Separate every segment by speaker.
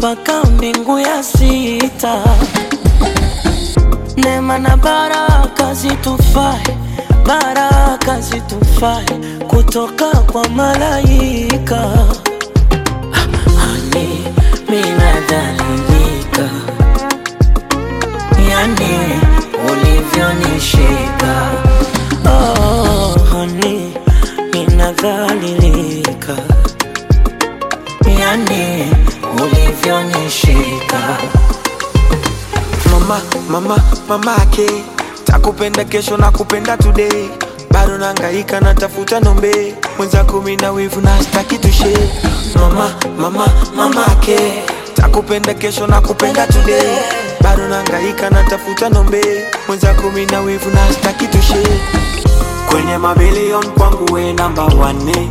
Speaker 1: mpaka mbingu ya sita. Neema na baraka zitufae, baraka zitufae kutoka kwa malaika. Hani minadhalilika, yani ulivyonishika. Oh, hani minadhalilika, yani ulivyonishika.
Speaker 2: mama mama mamake takupenda kesho na kupenda today bado nangaika natafuta nombe mwenzako mina wivu na staki tushe mama mama mamake takupenda kesho na kupenda today bado nangaika natafuta nombe mwenzako mina wivu na staki tushe kwenye mabilion kwangu we namba wane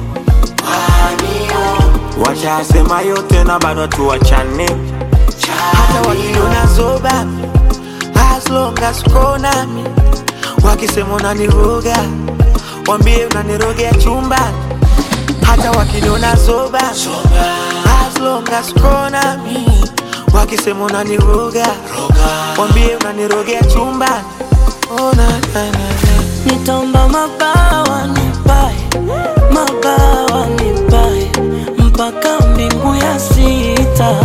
Speaker 2: washasema yote na bado tuwachane hata wakiniona zoba as long as uko nami wakisema unaniroga wambie unanirogea chumbani hata wakiniona zoba as long as uko nami wakisema unaniroga wambie unanirogea chumbani oh, na, na, na, na.
Speaker 1: Nitaomba mabawa nipae, mabawa nipae mpaka mbingu ya sita.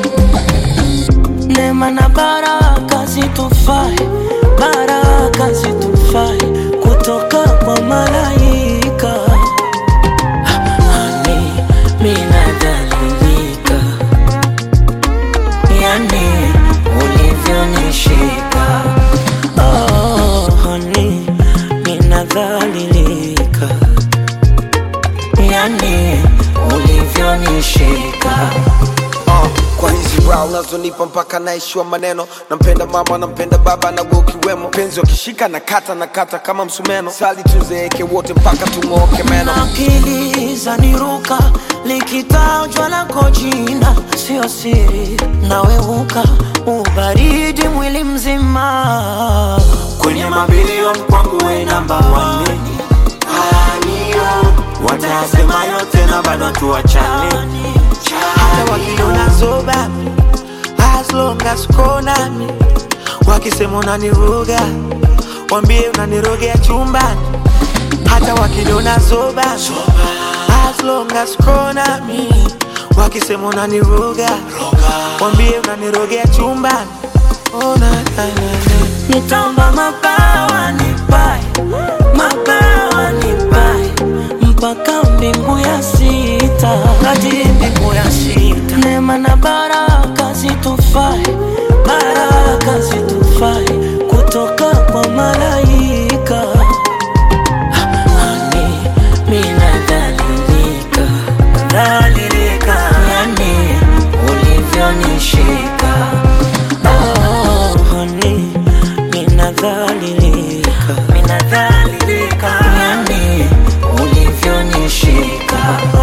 Speaker 1: Neema na baraka zitufae, baraka zitufae kutoka kwa malaika. Hani minadhalilika, yani ulivyonishika. Oh, hani minadhalilika, yani ulivyonishika.
Speaker 3: uh, kwa hizi brow unazonipa mpaka naishiwa maneno nampenda mama nampenda baba na wewe ukiwemo penzi wakishika na kata na kata kama msumeno sali tuzeeke wote mpaka tung'ooke meno
Speaker 1: akili zaniruka likitajwa lako jina sio siri naweuka ubaridi mwili mzima
Speaker 2: kwenye mabilion kwangu we namba wane watasema yote na bado tuwachane hata wakiniona zoba as long as uko nami wakisema unaniroga wambie unanirogea chumbani hata wakiniona zoba as long as uko nami wakisema unaniroga wambie unanirogea chumbani oh, na, na, na, na.
Speaker 1: nitaomba mabawa nipae mabawa nipae mpaka mbingu ya sita hadi mbingu ya sita neema na baraka zitufae baraka zitufae kutoka kwa malaika Hani minadhalilika dhalilika yani ulivyonishika oh, hani minadhalilika minadhalilika yani ulivyonishika